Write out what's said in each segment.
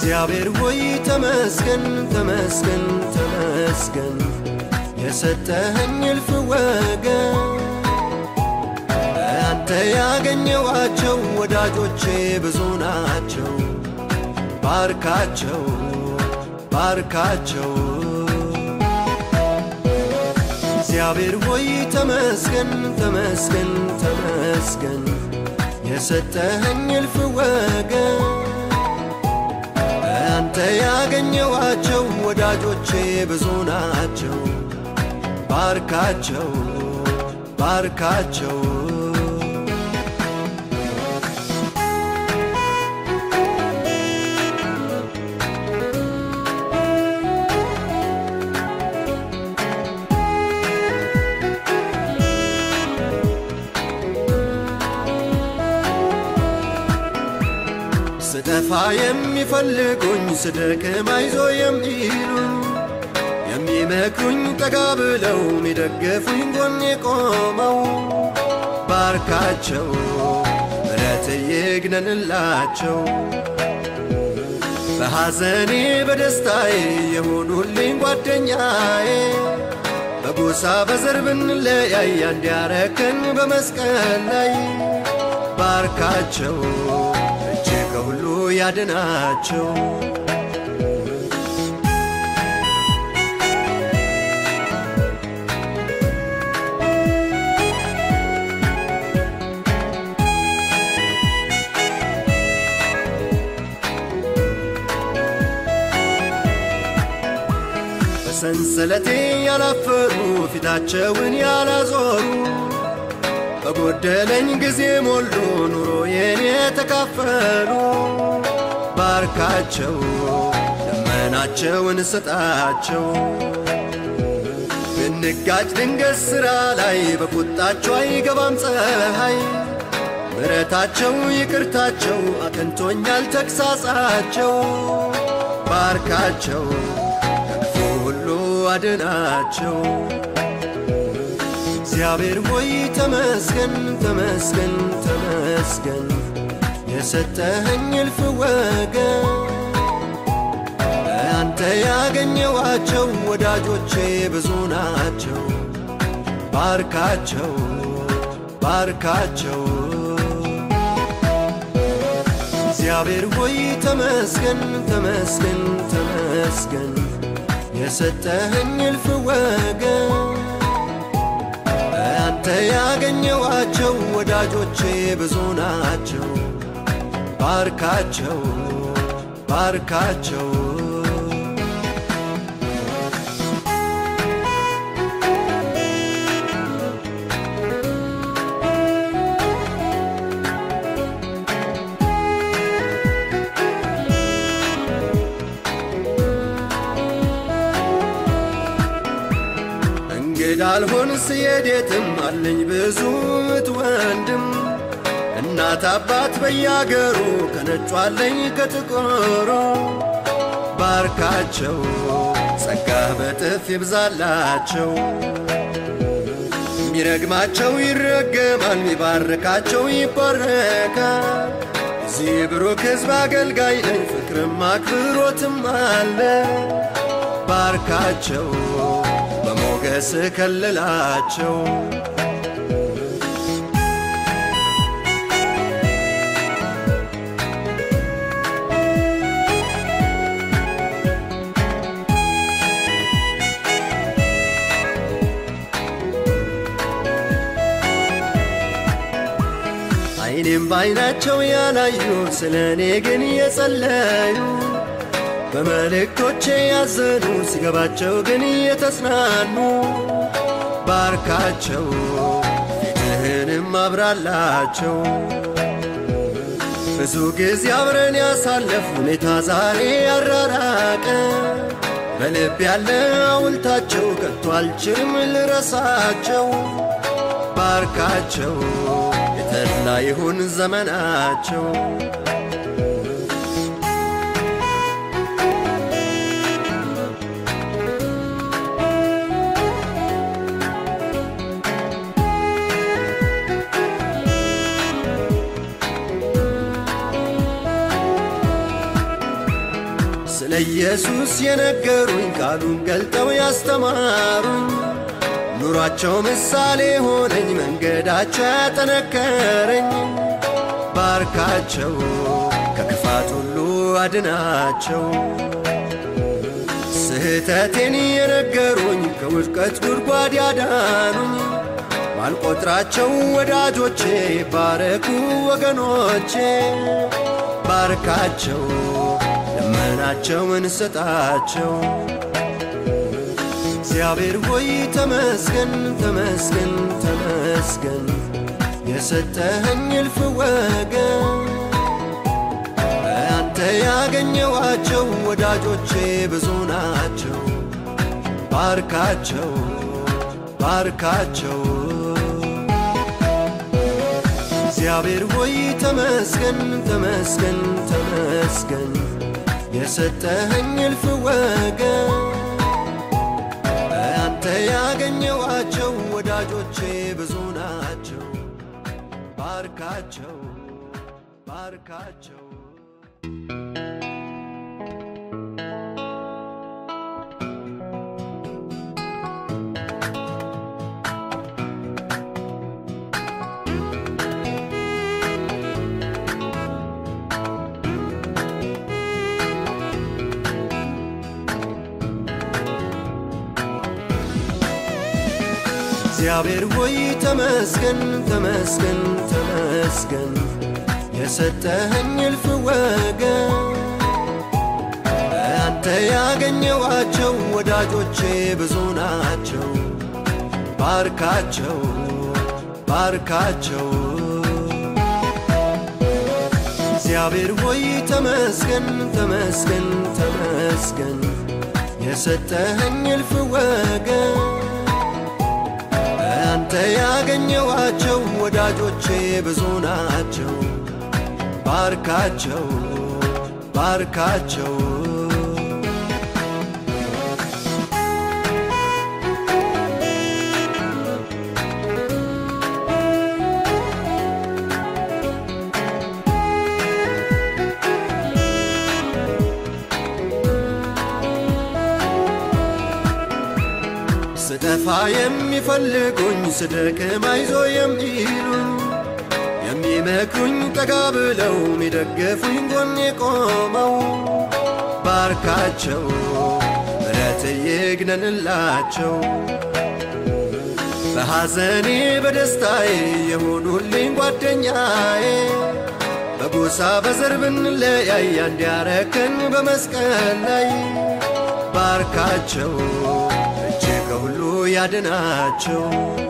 እግዚአብሔር ሆይ ተመስገን ተመስገን ተመስገን የሰጠኸኝ እልፍ ወገን አንተ ያገኘዋቸው ወዳጆቼ ብዙ ናቸው። ባርካቸው ባርካቸው እግዚአብሔር ሆይ ተመስገን ተመስገን ተመስገን የሰጠኸኝ እልፍ ወገን አንተ ያገኘዋቸው ወዳጆቼ ብዙ ናቸው። ባርካቸው ባርካቸው ስጠፋ የሚፈልጉኝ ስደክም አይዞ የሚሉኝ የሚመክሩኝ ጠጋ ብለው የሚደግፉኝ ጎኔ ቆመው ባርካቸው ምረት ይግነንላቸው በሐዘኔ በደስታዬ የሆኑልኝ ጓደኛዬ በጎሳ በዘር ብንለያይ አንድ ያረከን በመስቀል ላይ ባርካቸው እጅ ከሁሉ ያድናቸው በሰንሰለቴ ያላፈሩ ፊታቸውን ያላዞሩ በጎደለኝ ጊዜ ሞሉ ኑሮዬን የተካፈሉ ባርካቸው ልመናቸውን ስጣቸው ብንጋጭ ድንገት ሥራ ላይ በቁጣቸው አይገባም ፀሐይ ምረታቸው ይቅርታቸው አቅንቶኛል ተግሳጻቸው ባርካቸው ከክፉ ሁሉ አድናቸው እግዚአብሔር ሆይ ተመስገን ተመስገን ተመስገን የሰጠኸኝ እልፍ ወገን አንተ ያገኘዋቸው ወዳጆቼ ብዙ ናቸው። ባርካቸው ባርካቸው እግዚአብሔር ሆይ ተመስገን ተመስገን ተመስገን የሰጠኸኝ እልፍ ወገን አንተ ያገኘዋቸው ወዳጆቼ ብዙ ናቸው። ባርካቸው ባርካቸው እንግዳ አልሆን ስሄድ የትም አለኝ ብዙ እህት ወንድም እናት አባት በያገሩ ከነጩ አለኝ ከጥቁሩ ባርካቸው ጸጋህ በጥፍ ይብዛላቸው ሚረግማቸው ይረገማል ሚባርካቸው ይባረካል እዚህ ብሩክ ሕዝብ አገልጋይ ነኝ ፍቅርም አክብሮትም አለ ባርካቸው በሞገስ ከልላቸው አይኔም በአይናቸው ያላዩ ስለ እኔ ግን የጸለዩ በመልእክቶቼ ያዘኑ ሲገባቸው ግን የተጽናኑ ባርካቸው ፊትህንም አብራላቸው ብዙ ጊዜ አብረን ያሳለፍ ሁኔታ ዛሬ ያራራቀ በልብ ያለ ሐውልታቸው ከቶ አልችልም ልረሳቸው ባርካቸው የተድላ ይሁን ዘመናቸው ኢየሱስ የነገሩኝ ቃሉን ገልጠው ያስተማሩኝ ኑሯቸው ምሳሌ ሆነኝ መንገዳቸው ያጠነከረኝ ባርካቸው ከክፋት ሁሉ አድናቸው ስህተቴን የነገሩኝ ከውድቀት ጉድጓድ ያዳኑኝ ማልቆጥራቸው ወዳጆቼ ባረኩ ወገኖቼ ባርካቸው ልመናቸውን ስጣቸው እግዚአብሔር ሆይ ተመስገን ተመስገን ተመስገን የሰጠኸኝ እልፍ ወገን አንተ ያገኘዋቸው ወዳጆቼ ብዙ ናቸው ባርካቸው ባርካቸው እግዚአብሔር ሆይ ተመስገን ተመስገን ተመስገን የሰጠኸኝ እልፍ ወገን አንተ ያገኘዋቸው ወዳጆቼ ብዙ ናቸው ባርካቸው ባርካቸው እግዚአብሔር ሆይ ተመስገን ተመስገን ተመስገን የሰጠኸኝ እልፍ ወገን አንተ ያገኘዋቸው ወዳጆቼ ብዙ ናቸው ባርካቸው ባርካቸው እግዚአብሔር ሆይ ተመስገን ተመስገን ተመስገን የሰጠኸኝ እልፍ ወገን አንተ ያገኘዋቸው ወዳጆቼ ብዙ ናቸው ባርካቸው ባርካቸው ስጠፋ የሚፈልጉኝ ስደክም አይዞ የሚሉኝ የሚመክሩኝ ጠጋ ብለው የሚደግፉኝ ጎኔ ቆመው ባርካቸው ምረት ይግነንላቸው በሐዘኔ በደስታዬ የሆኑልኝ ጓደኛዬ በጎሳ በዘር ብንለያይ አንድ ያረከን በመስቀል ላይ ባርካቸው እጅ ከሁሉ ያድናቸው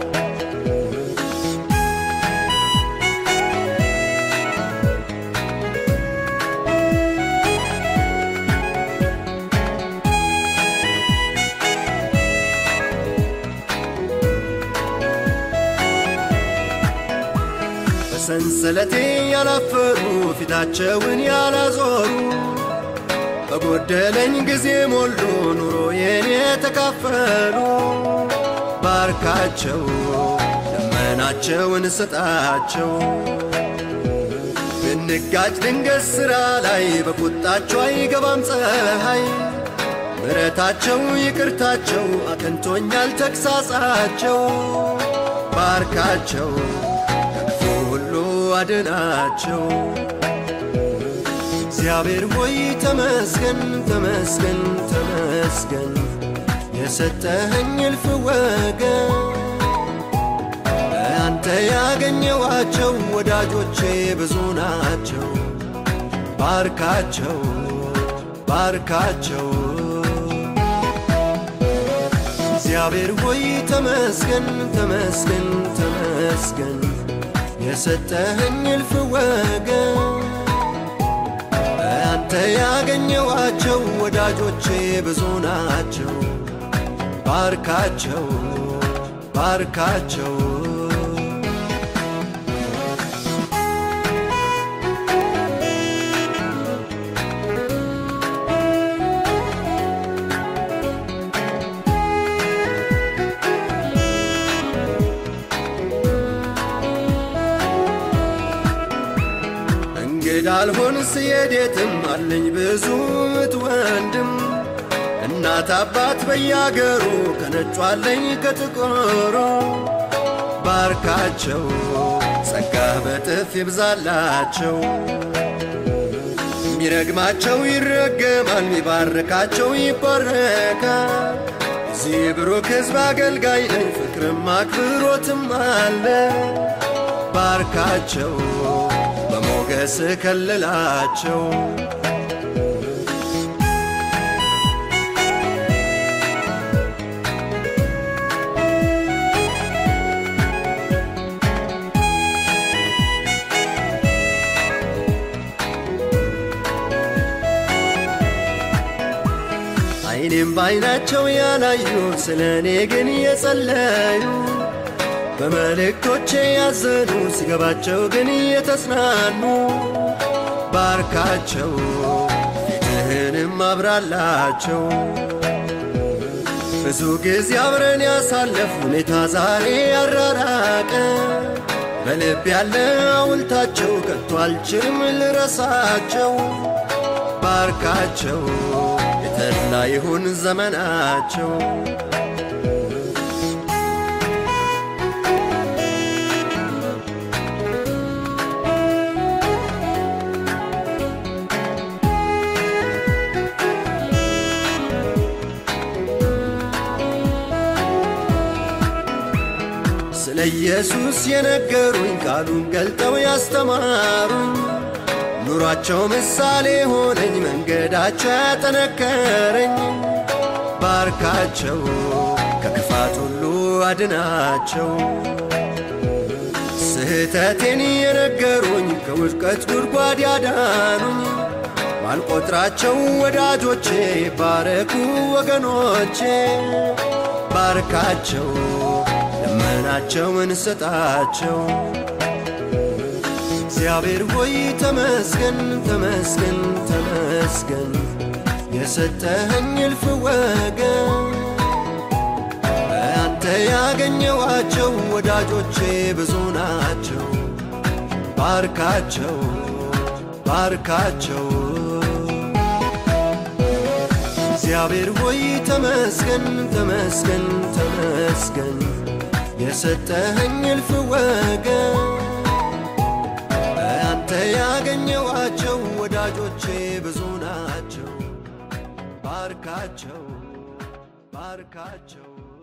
በሰንሰለቴ ያላፈሩ ፊታቸውን ያላዞሩ በጎደለኝ ጊዜ ሞሉ ኑሮዬን የተካፈሉ ባርካቸው ልመናቸውን ስጣቸው ብንጋጭ ድንገት ሥራ ላይ በቁጣቸው አይገባም ፀሐይ ምረታቸው ይቅርታቸው አቅንቶኛል ተግሳጻቸው ባርካቸው ከክፉ ሁሉ አድናቸው እግዚአብሔር ሆይ ተመስገን ተመስገን ተመስገን የሰጠኸኝ እልፍ ወገን አንተ ያገኘዋቸው ወዳጆቼ ብዙ ናቸው ባርካቸው ባርካቸው እግዚአብሔር ሆይ ተመስገን ተመስገን ተመስገን የሰጠኸኝ እልፍ ወገን አንተ ያገኘዋቸው ወዳጆቼ ብዙ ናቸው ባርካቸው ባርካቸው እንግዳ ብሄድ አልሆን ስሄድ የትም አለኝ ብዙ እህት ወንድም እናት አባት በያገሩ ከነጩ አለኝ ከጥቁሩ ባርካቸው ጸጋ በጥፍ ይብዛላቸው ሚረግማቸው ይረገማል ሚባርካቸው ይባረካል እዚህ ብሩክ ሕዝብ አገልጋይ ነኝ ፍቅርም አክብሮትም አለ ባርካቸው በሞገስ ከልላቸው አይኔም ባይናቸው ያላዩ ስለ እኔ ግን የጸለዩ በመልእክቶቼ ያዘኑ ሲገባቸው ግን የተጽናኑ ባርካቸው ፊትህንም አብራላቸው ብዙ ጊዜ አብረን ያሳለፍ ሁኔታ ዛሬ ያራራቀ በልብ ያለ ሐውልታቸው ከቶ አልችልም ልረሳቸው ባርካቸው የተድላ ይሁን ዘመናቸው ስለ ኢየሱስ የነገሩኝ ቃሉን ገልጠው ያስተማሩኝ ኑሯቸው ምሳሌ ሆነኝ መንገዳቸው ያጠነከረኝ ባርካቸው ከክፋት ሁሉ አድናቸው ስህተቴን የነገሩኝ ከውድቀት ጉድጓድ ያዳኑኝ ማልቆጥራቸው ወዳጆቼ ባረኩ ወገኖቼ ባርካቸው ልመናቸውን ስጣቸው እግዚአብሔር ሆይ ተመስገን ተመስገን ተመስገን የሰጠኸኝ እልፍ ወገን አንተ ያገኘዋቸው ወዳጆቼ ብዙ ናቸው ባርካቸው ባርካቸው እግዚአብሔር ሆይ ተመስገን ተመስገን ተመስገን የሰጠኸኝ እልፍ ወገን አንተ ያገኘዋቸው ወዳጆቼ ብዙ ናቸው ባርካቸው ባርካቸው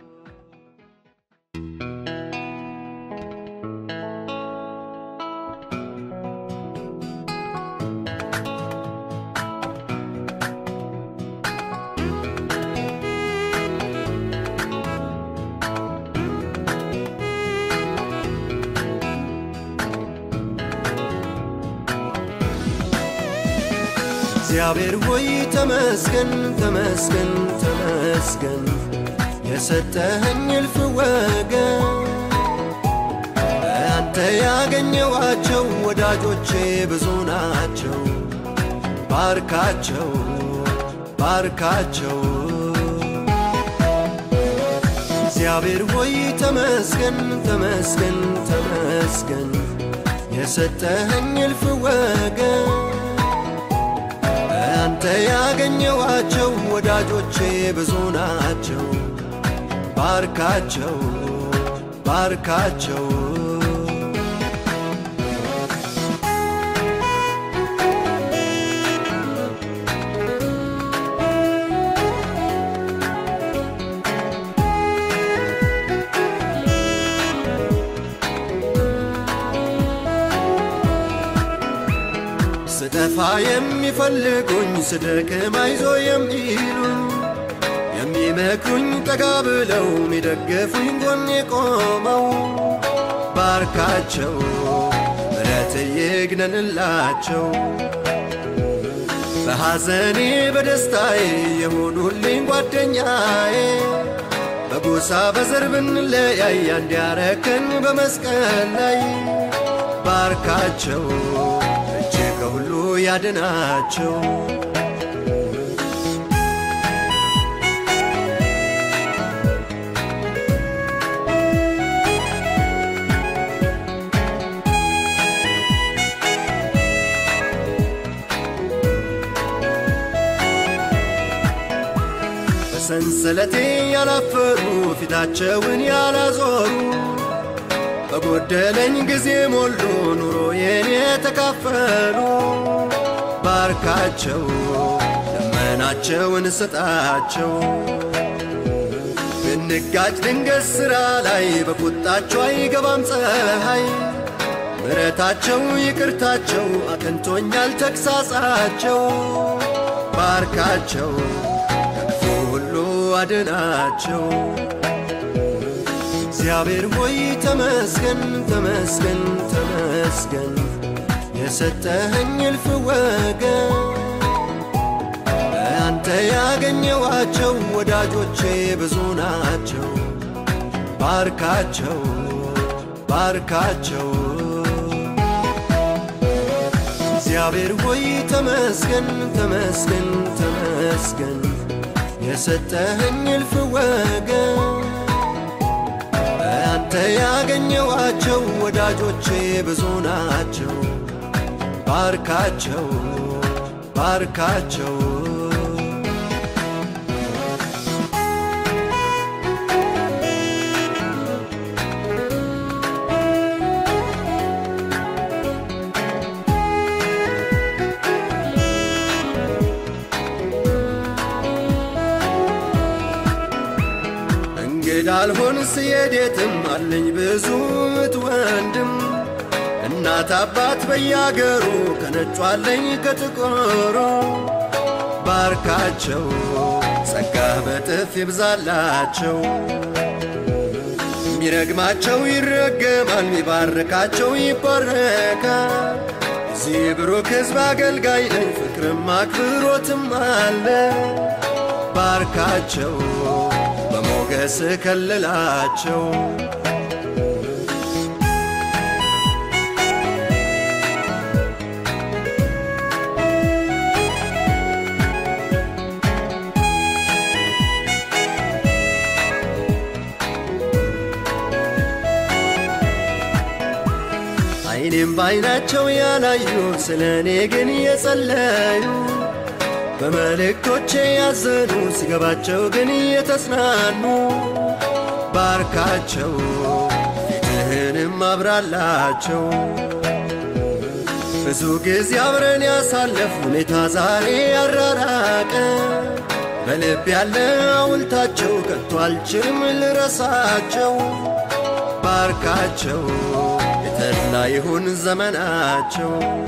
እግዚአብሔር ሆይ ተመስገን ተመስገን ተመስገን የሰጠኸኝ እልፍ ወገን አንተ ያገኘዋቸው ወዳጆቼ ብዙ ናቸው ባርካቸው ባርካቸው እግዚአብሔር ሆይ ተመስገን ተመስገን ተመስገን የሰጠኸኝ እልፍ ወገን አንተ ያገኘዋቸው ወዳጆቼ ብዙ ናቸው ባርካቸው ባርካቸው ስጠፋ የሚፈልጉኝ ስደክም አይዞ የሚሉኝ የሚመክሩኝ ጠጋ ብለው የሚደግፉኝ ጎኔ ቆመው ባርካቸው ምረት ይግነንላቸው በሐዘኔ በደስታዬ የሆኑልኝ ጓደኛዬ በጎሳ በዘር ብንለያይ አንድ ያረከን በመስቀል ላይ ባርካቸው እጅ ከሁሉ ያድናቸው በሰንሰለቴ ያላፈሩ ፊታቸውን ያላዞሩ በጎደለኝ ጊዜ ሞሉ ኑሮዬን የተካፈሉ ባርካቸው ልመናቸውን ስጣቸው ብንጋጭ ድንገት ሥራ ላይ በቁጣቸው አይገባም ፀሐይ ምሕረታቸው ይቅርታቸው አቅንቶኛል ተግሳጻቸው ባርካቸው ከክፉ ሁሉ አድናቸው እግዚአብሔር ሆይ ተመስገን ተመስገን ተመስገን የሰጠኸኝ እልፍ ወገን አንተ ያገኘዋቸው ወዳጆቼ ብዙ ናቸው ባርካቸው ባርካቸው እግዚአብሔር ሆይ ተመስገን ተመስገን ተመስገን የሰጠኸኝ እልፍ ወገን አንተ ያገኘዋቸው ወዳጆቼ ብዙ ናቸው ባርካቸው ባርካቸው እንግዳ አልሆን ስሄድ የትም አለኝ ብዙ እህት ወንድም እናት አባት በያገሩ ከነጩ አለኝ ከጥቁሩ ባርካቸው ጸጋ በጥፍ ይብዛላቸው ሚረግማቸው ይረገማል ሚባርካቸው ይባረካል እዚህ ብሩክ ሕዝብ አገልጋይ ነኝ ፍቅርም አክብሮትም አለ ባርካቸው በሞገስ ከልላቸው አይኔም በአይናቸው ያላዩ ስለ እኔ ግን የጸለዩ በመልእክቶቼ ያዘኑ ሲገባቸው ግን የተጽናኑ ባርካቸው ፊትህንም አብራላቸው ብዙ ጊዜ አብረን ያሳለፍ ሁኔታ ዛሬ ያራራቀ በልብ ያለ ሐውልታቸው ከቶ አልችልም ልረሳቸው ባርካቸው የተድላ ይሁን ዘመናቸው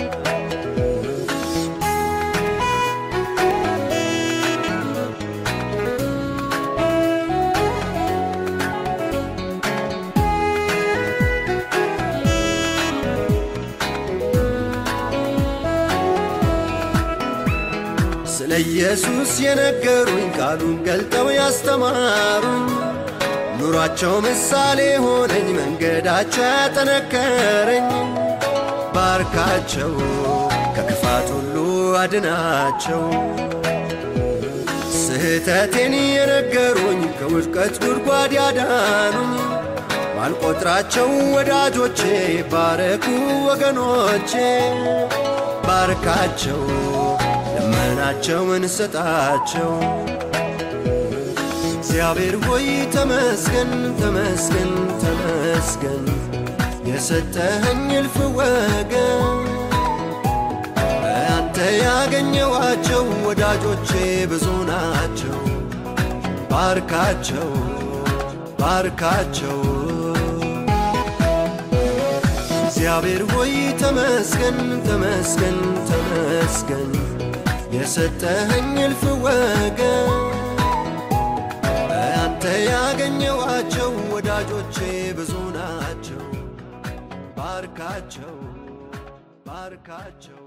ስለ ኢየሱስ የነገሩኝ ቃሉን ገልጠው ያስተማሩኝ ኑሯቸው ምሳሌ ሆነኝ መንገዳቸው ያጠነከረኝ ባርካቸው ከክፋት ሁሉ አድናቸው ስህተቴን የነገሩኝ ከውድቀት ጉድጓድ ያዳኑኝ ማልቆጥራቸው ወዳጆቼ ባረኩ ወገኖቼ ባርካቸው ልመናቸውን ስጣቸው እግዚአብሔር ሆይ ተመስገን ተመስገን ተመስገን የሰጠኸኝ እልፍ ወገን አንተ ያገኘዋቸው ወዳጆቼ ብዙ ናቸው ባርካቸው ባርካቸው እግዚአብሔር ሆይ ተመስገን ተመስገን ተመስገን የሰጠኸኝ እልፍ ወገን አንተ ያገኘዋቸው ወዳጆቼ ብዙ ናቸው ባርካቸው ባርካቸው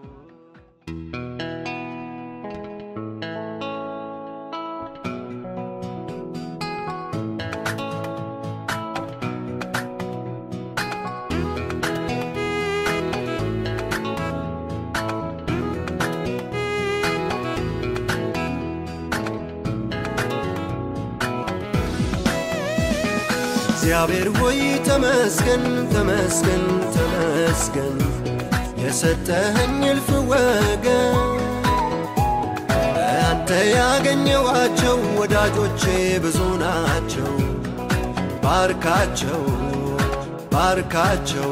እግዚአብሔር ሆይ ተመስገን ተመስገን ተመስገን የሰጠኸኝ እልፍ ወገን አንተ ያገኘዋቸው ወዳጆቼ ብዙ ናቸው። ባርካቸው ባርካቸው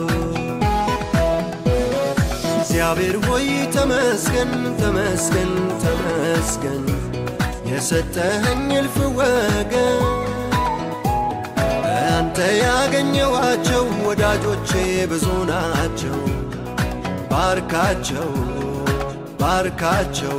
እግዚአብሔር ሆይ ተመስገን ተመስገን ተመስገን የሰጠኸኝ እልፍ ወገን አንተ ያገኘዋቸው ወዳጆቼ ብዙ ናቸው። ባርካቸው ባርካቸው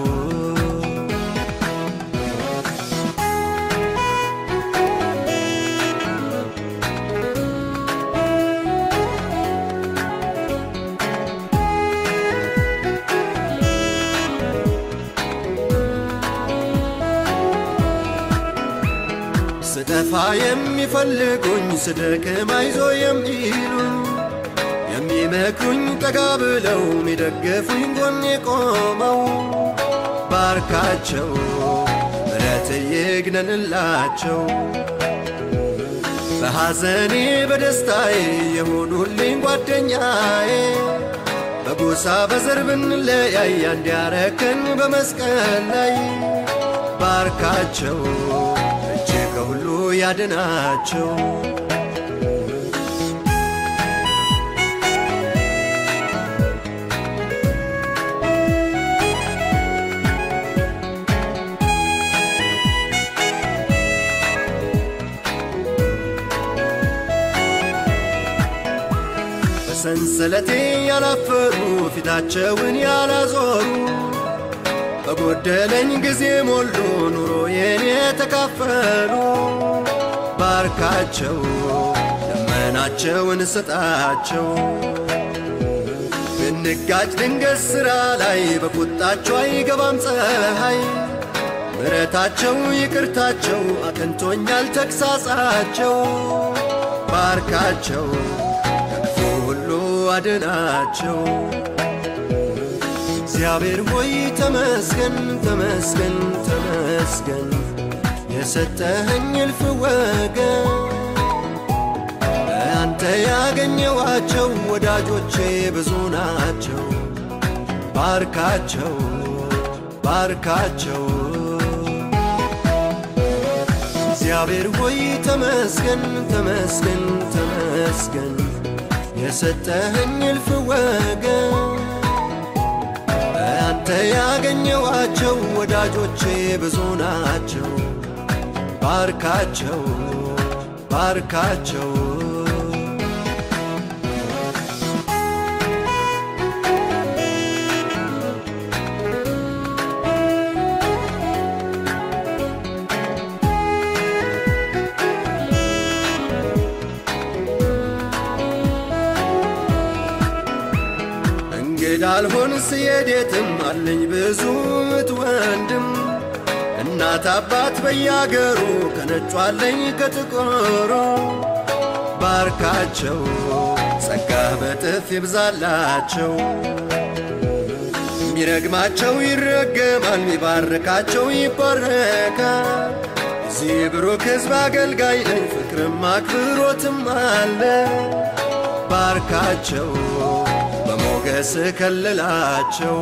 ስጠፋ የሚፈልጉኝ ስደክም አይዞ የሚሉኝ የሚመክሩኝ ጠጋ ብለው የሚደግፉኝ ጎኔ ቆመው ባርካቸው ምረት ይግነንላቸው በሐዘኔ በደስታዬ የሆኑልኝ ጓደኛዬ በጎሳ በዘር ብንለያይ አንድ ያረከን በመስቀል ላይ ባርካቸው እጅ ከሁሉ ያድናቸው በሰንሰለቴ ያላፈሩ ፊታቸውን ያላዞሩ በጎደለኝ ጊዜ ሞሉ ኑሮዬን የተካፈሉ ባርካቸው ልመናቸውን ስጣቸው ብንጋጭ ድንገት ሥራ ላይ በቁጣቸው አይገባም ፀሐይ ምረታቸው ይቅርታቸው አቅንቶኛል ተግሳጻቸው ባርካቸው ከክፉ ሁሉ አድናቸው እግዚአብሔር ሆይ ተመስገን ተመስገን ተመስገን የሰጠኸኝ እልፍ ወገን አንተ ያገኘዋቸው ወዳጆቼ ብዙ ናቸው። ባርካቸው ባርካቸው እግዚአብሔር ሆይ ተመስገን ተመስገን ተመስገን የሰጠኸኝ እልፍ ወገን አንተ ያገኘዋቸው ወዳጆቼ ብዙ ናቸው። ባርካቸው ባርካቸው እንግዳ አልሆን ስሄድ የትም አለኝ ብዙ እህት ወንድም እናት አባት በያገሩ ከነጩ አለኝ ከጥቁሩ ባርካቸው ጸጋ በጥፍ ይብዛላቸው ሚረግማቸው ይረገማል ሚባርካቸው ይባረካል እዚህ ብሩክ ሕዝብ አገልጋይ ነኝ ፍቅርም አክብሮትም አለ ባርካቸው በሞገስ ከልላቸው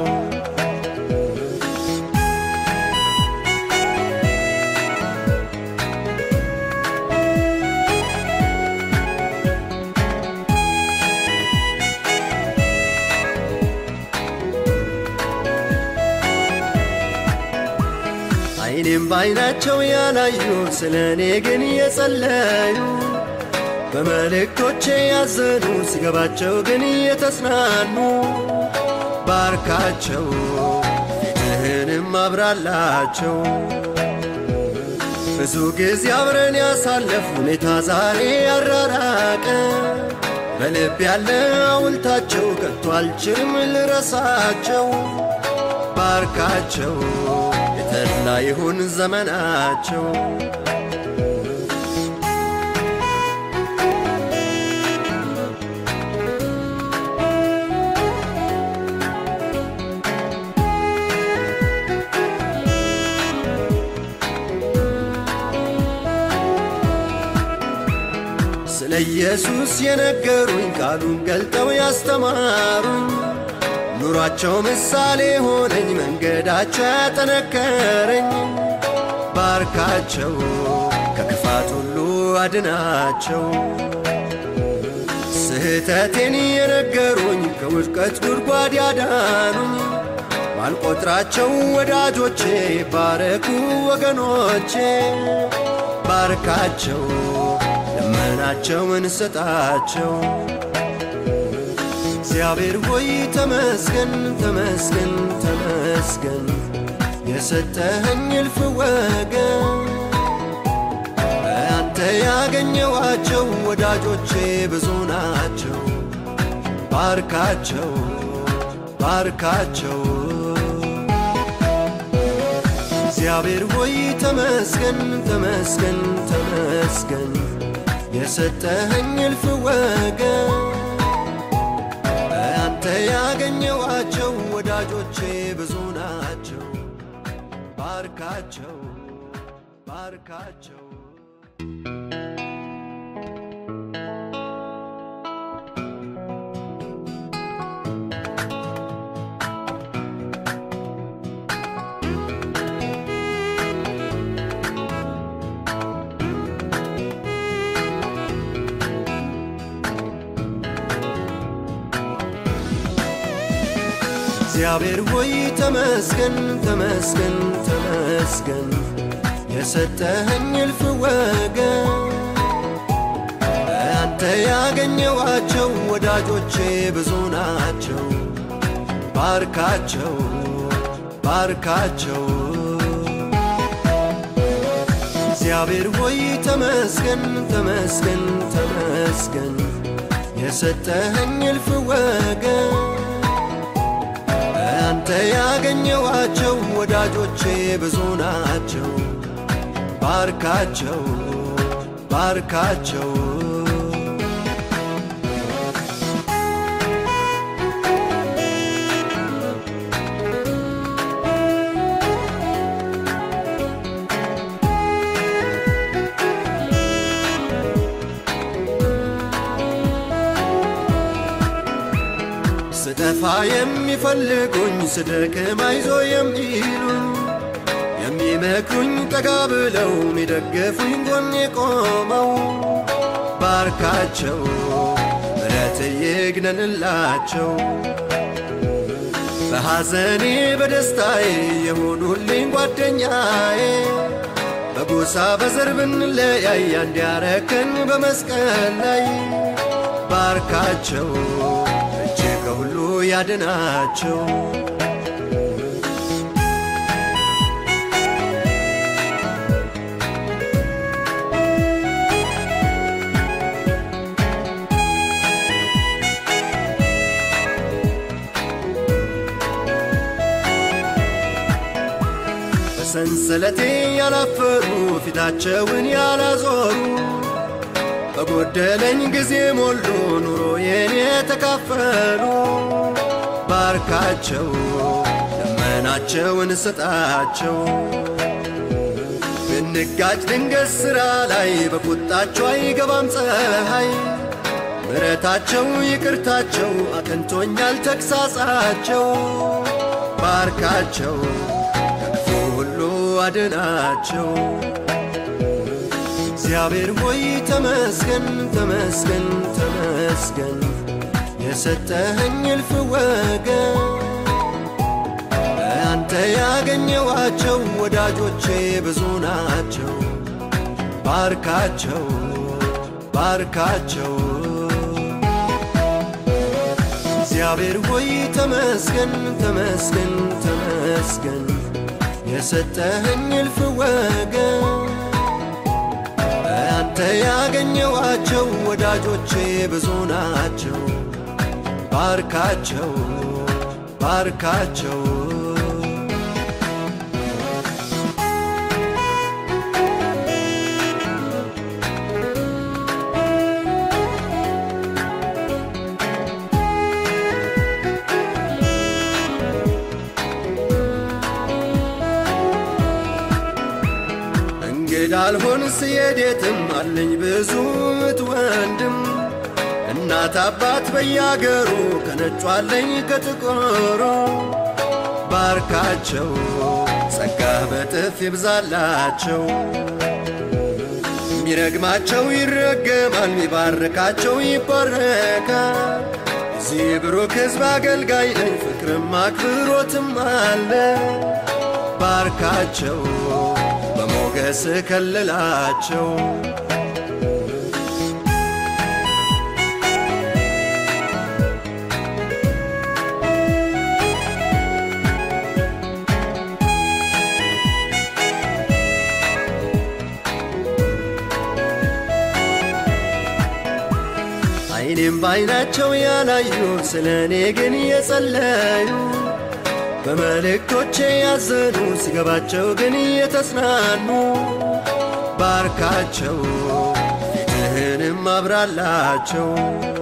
አይኔም በአይናቸው ያላዩ ስለ እኔ ግን የጸለዩ በመልእክቶቼ ያዘኑ ሲገባቸው ግን የተጽናኑ ባርካቸው ፊትህንም አብራላቸው ብዙ ጊዜ አብረን ያሳለፍ ሁኔታ ዛሬ ያራራቀ በልብ ያለ ሐውልታቸው ከቶ አልችልም ልረሳቸው ባርካቸው የተድላ ይሁን ዘመናቸው ስለ ኢየሱስ የነገሩኝ ቃሉን ገልጠው ያስተማሩኝ ኑሯቸው ምሳሌ ሆነኝ መንገዳቸው ያጠነከረኝ ባርካቸው ከክፋት ሁሉ አድናቸው ስህተቴን የነገሩኝ ከውድቀት ጉድጓድ ያዳኑኝ ማልቆጥራቸው ወዳጆቼ ባረኩ ወገኖቼ ባርካቸው ልመናቸውን ስጣቸው እግዚአብሔር ሆይ ተመስገን ተመስገን ተመስገን የሰጠኸኝ እልፍ ወገን አንተ ያገኘዋቸው ወዳጆቼ ብዙ ናቸው ባርካቸው ባርካቸው እግዚአብሔር ሆይ ተመስገን ተመስገን ተመስገን የሰጠኸኝ እልፍ ወገን አንተ ያገኘዋቸው ወዳጆቼ ብዙ ናቸው ባርካቸው ባርካቸው እግዚአብሔር ሆይ ተመስገን ተመስገን ተመስገን የሰጠኸኝ እልፍ ወገን አንተ ያገኘዋቸው ወዳጆቼ ብዙ ናቸው ባርካቸው ባርካቸው እግዚአብሔር ሆይ ተመስገን ተመስገን ተመስገን የሰጠኸኝ እልፍ ወገን አንተ ያገኘዋቸው ወዳጆቼ ብዙ ናቸው ባርካቸው ባርካቸው ስጠፋ የሚፈልጉኝ ስደክም አይዞ የሚሉኝ የሚመክሩኝ ጠጋ ብለው የሚደግፉኝ ጎኔ ቆመው ባርካቸው ምረት ይግነንላቸው በሐዘኔ በደስታዬ የሆኑልኝ ጓደኛዬ በጎሳ በዘር ብንለያይ አንድ ያረከን በመስቀል ላይ ባርካቸው እጅ ከሁሉ ያድናቸው በሰንሰለቴ ያላፈሩ ፊታቸውን ያላዞሩ በጎደለኝ ጊዜ ሞሉ ኑሮዬን የተካፈሉ ባርካቸው ልመናቸውን ስጣቸው ብንጋጭ ድንገት ሥራ ላይ በቁጣቸው አይገባም ፀሐይ ምረታቸው ይቅርታቸው አቅንቶኛል ተግሳጻቸው ባርካቸው ከክፉ ሁሉ አድናቸው እግዚአብሔር ሆይ ተመስገን ተመስገን ተመስገን የሰጠኸኝ እልፍ ወገን አንተ ያገኘዋቸው ወዳጆቼ ብዙ ናቸው ባርካቸው ባርካቸው እግዚአብሔር ሆይ ተመስገን ተመስገን ተመስገን የሰጠኸኝ እልፍ ወገን አንተ ያገኘዋቸው ወዳጆቼ ብዙ ናቸው ባርካቸው ባርካቸው እንዳልሆን ስሄድ የትም አለኝ ብዙ እህት ወንድም እና እናት አባት በያገሩ ከነጩ አለኝ ከጥቁሩ ባርካቸው ጸጋ በጥፍ ይብዛላቸው ሚረግማቸው ይረገማል ሚባርካቸው ይባረካል እዚህ ብሩክ ሕዝብ አገልጋይ ነኝ ፍቅርም አክብሮትም አለ ባርካቸው በሞገስ ከልላቸው አይኔም በአይናቸው ያላዩ ስለ እኔ ግን የጸለዩ በመልእክቶቼ ያዘኑ ሲገባቸው ግን የተጽናኑ ባርካቸው ፊትህንም አብራላቸው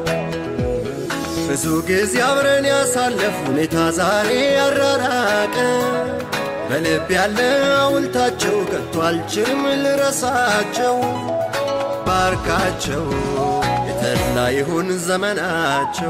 ብዙ ጊዜ አብረን ያሳለፍ ሁኔታ ዛሬ ያራራቀ በልብ ያለ ሐውልታቸው ከቶ አልችልም ልረሳቸው ባርካቸው የተድላ ይሁን ዘመናቸው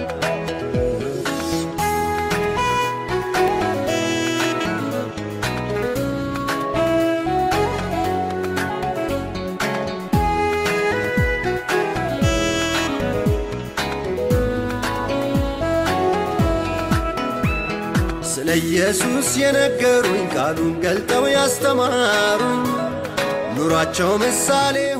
ስለ ኢየሱስ የነገሩኝ ቃሉን ገልጠው ያስተማሩኝ ኑሯቸው ምሳሌ